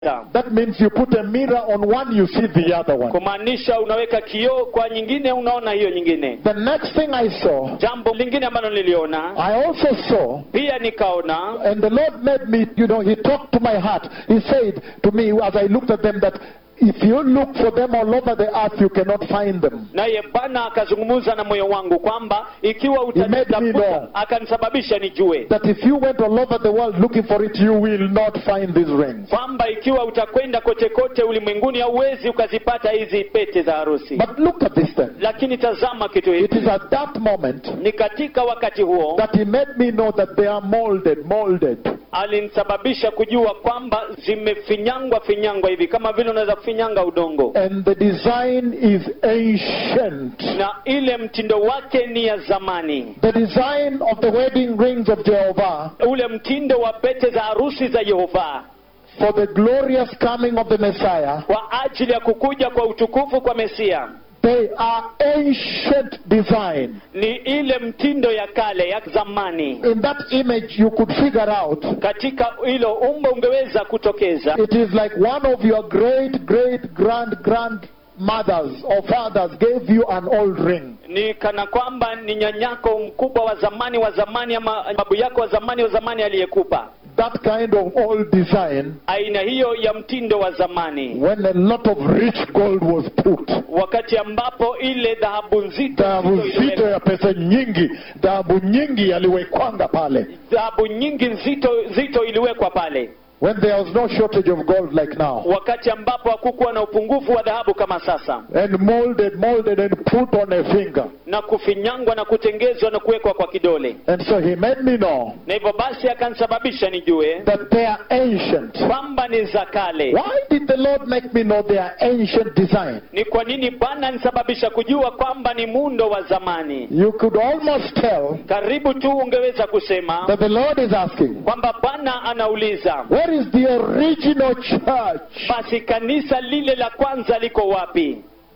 That means you put a mirror on one, you see the other one. kumaanisha unaweka kioo kwa nyingine unaona hiyo nyingine The next thing I saw, jambo lingine ambalo niliona I also saw, pia nikaona and the Lord made me, you know, He talked to my heart. He said to me as I looked at them that if you look for them all over the earth, you cannot find them. naye bwana akazungumza na moyo wangu kwamba ikiwa made me know. utanitafuta akanisababisha nijue That if you went all over the world looking for it, you will not find these rings. kwamba ikiwa utakwenda kote kote ulimwenguni hauwezi ukazipata hizi pete za harusi But look at this then. lakini tazama kitu It hiki is at that moment ni katika wakati huo that He made me know that they are molded, molded. alinisababisha kujua kwamba zimefinyangwa finyangwa hivi kama vile unaweza kufinyanga udongo And the design is ancient. na ile mtindo wake ni ya zamani The design of the wedding rings of Jehovah ule mtindo wa pete za harusi za yehova for the glorious coming of the Messiah, kwa ajili ya kukuja kwa utukufu kwa mesia they are ancient design. ni ile mtindo ya kale ya zamani In that image, you could figure out katika hilo umbo ungeweza kutokeza it is like one of your great, great, grand, grand mothers or fathers gave you an old ring. ni kana kwamba ni nyanyako mkubwa wa zamani wa zamani ama babu yako wa zamani wa zamani aliyekupa That kind of old design aina hiyo ya mtindo wa zamani when a lot of rich gold was put. wakati ambapo ile dhahabu nzito Dhahabu nzito nzito iliwekwa- ya pesa nyingi, dhahabu nyingi yaliwekwanga pale. dhahabu nyingi nzito nzito iliwekwa pale When there was no shortage of gold like now. wakati ambapo hakukuwa na upungufu wa dhahabu kama sasa And molded, molded and put on a finger. na kufinyangwa na kutengezwa na kuwekwa kwa kidole And so he made me know na hivyo basi akanisababisha nijue that they are ancient. kwamba ni za kale Why did the Lord make me know they are ancient design? ni kwa nini bwana anisababisha kujua kwamba ni muundo wa zamani You could almost tell karibu tu ungeweza kusema that the Lord is asking, kwamba bwana anauliza where is the original church? basi kanisa lile la kwanza liko wapi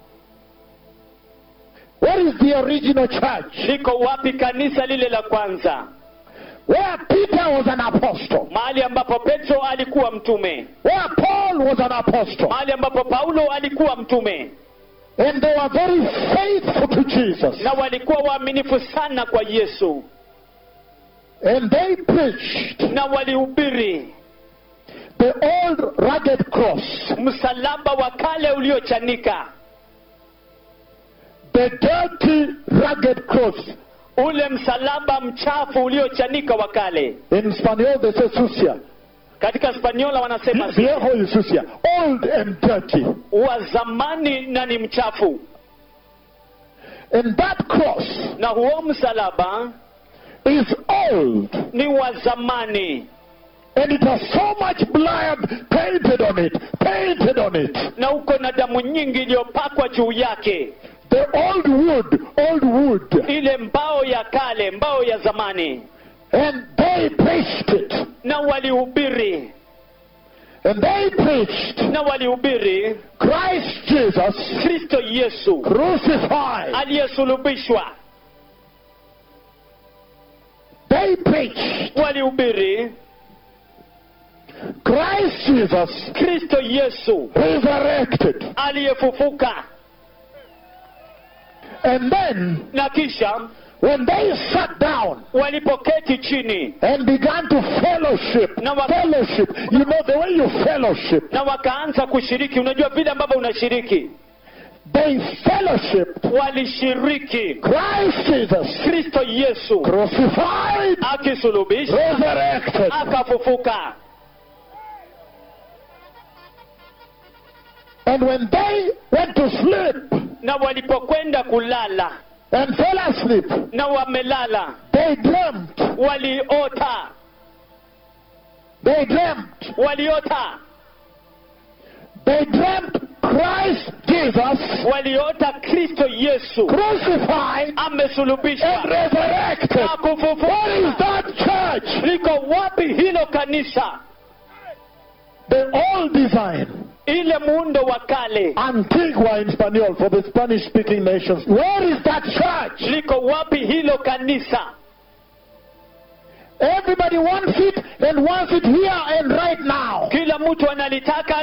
Where is the original church? liko wapi kanisa lile la kwanza Where Peter was an apostle. mahali ambapo petro alikuwa mtume Where Paul was an apostle. mahali ambapo paulo alikuwa mtume And they were very faithful to Jesus. na walikuwa waaminifu sana kwa yesu And they preached na walihubiri the old rugged cross, msalaba wa kale uliochanika the dirty rugged cross. ule msalaba mchafu uliochanika wa kale In Spanish they say sucia. katika spaniola wanasema Viejo y sucia. Old and dirty. wa zamani na ni mchafu And that cross na huo msalaba is old. ni wa zamani And it has so much blood painted on it. Painted on it. na uko na damu nyingi iliyopakwa juu yake The old wood. Old wood. ile mbao ya kale mbao ya zamani And they preached it. na walihubiri And they preached na walihubiri Christ Jesus kristo yesu crucified. aliyesulubishwa They preached walihubiri Christ Jesus kristo yesu resurrected. aliyefufuka And then na kisha when they sat down walipoketi chini and began to fellowship, Na wa- fellowship, you know the way you fellowship, na wakaanza kushiriki unajua vile ambavyo unashiriki they fellowship walishiriki Christ Jesus kristo yesu crucified, akisulubishwa resurrected. akafufuka And when they went to sleep na walipokwenda kulala and fell asleep, na wamelala they dreamt, waliota they dreamt, waliota they dreamt Christ Jesus waliota kristo yesu crucified and amesulubishwa resurrected. na What is kufufuka that church? liko wapi hilo kanisa The old design. ile muundo wa kale Antigua in Spanish for the Spanish speaking nations. Where is that church? liko wapi hilo kanisa Everybody wants it and wants it here and right now. kila mtu analitaka